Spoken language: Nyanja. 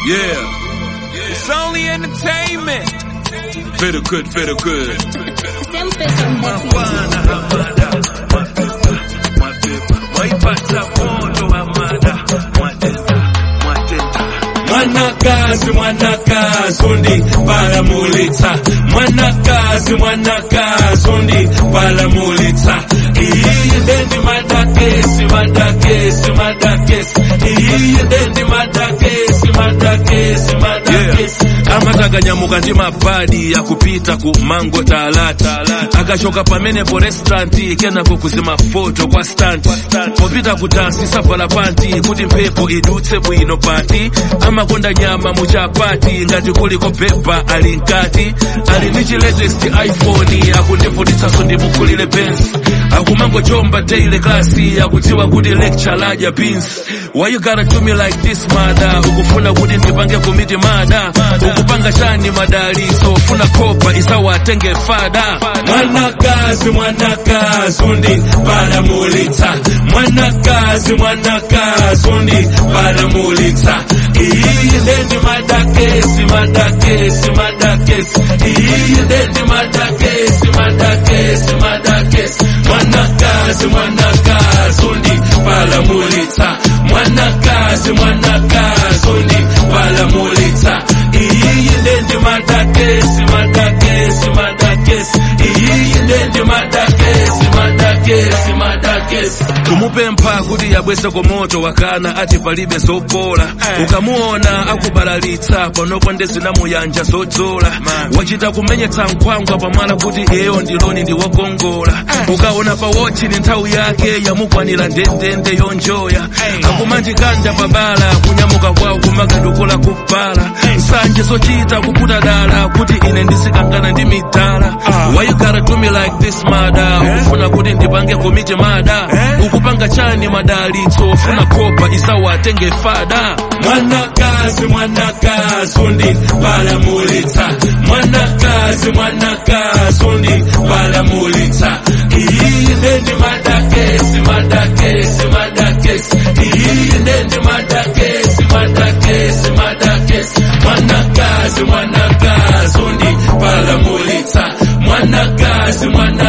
Yeah. It's only entertainment. Feel good, feel good. Siempre son de Bwana hamada, mapepa, mapepa. Mwaipata moto hamada, mwatenda, mwatenda. Mwanakazi, mwanakazi, undi palamulitsa. Mwanakazi, mwanakazi, undi palamulitsa. Iyi ndendi madakesi, madakesi, madakesi. Iyi ndendi madakesi, madakesi, madakesi. amatanganyamuka ndi mabadi akupita ku mango talata akachoka pamene po restauranti kenako kuzima foto kwa stanti popita kudansi savala panti kuti mphepo idutse bwino pati amakonda nyama muchapati ngati kuliko pepa ali mkati ali ndi chi latest iphone akundivutitsanso ndimukulire benz akumangochomba daily klasi akudziwa kuti lecture ladya beans why you gotta do me like this mada ukufuna kuti ndipange komiti mada ukupanga chani madaliso ufuna kopa isawatenge fada mwanakazi mwanakazi undi palamulitsa mwanakazi mwanakazi undi palamulitsa iyi ndendi madakesi madakesi madakesi iyi ndendi madakesi madakesi madakesi mwanakazi mwanakazi undi palamulitsa mwanakazi mwanakazi undi palamulitsa iyi ndendi madakesi madakesi madakesi iyi ndendi madakesi madakesi madakesi kumupempha kuti yabwese komoto wakana ati palibe zopola ukamuona akubalalitsa panopo ndezinamuyanja zodzola wachita kumenyetsa nkhwangwa pamala kuti eyo ndiloni ndiwokongola ukaona pa wochi ni nthawi yake yamukwanira ndendende yonjoya akumanjikanda babala kunyamuka kwawo kumakadukula kubala nsanje zochita kuputa dala kuti ine ndisikangana ndi midala why you gotta do me like this mada ukufuna kuti ndipange komiti mada ukupanga chani madalitso ufuna kopa isawatenge fada mwanakazi mwanakazi undi palamulitsa mwanakazi mwanakazi undi palamulitsa iyi ndendi madakesi madakesi madakesi iyi ndendi madakesi madakesi madakesi mwanakazi mwanakazi undi palamulitsa mwanakazi mwana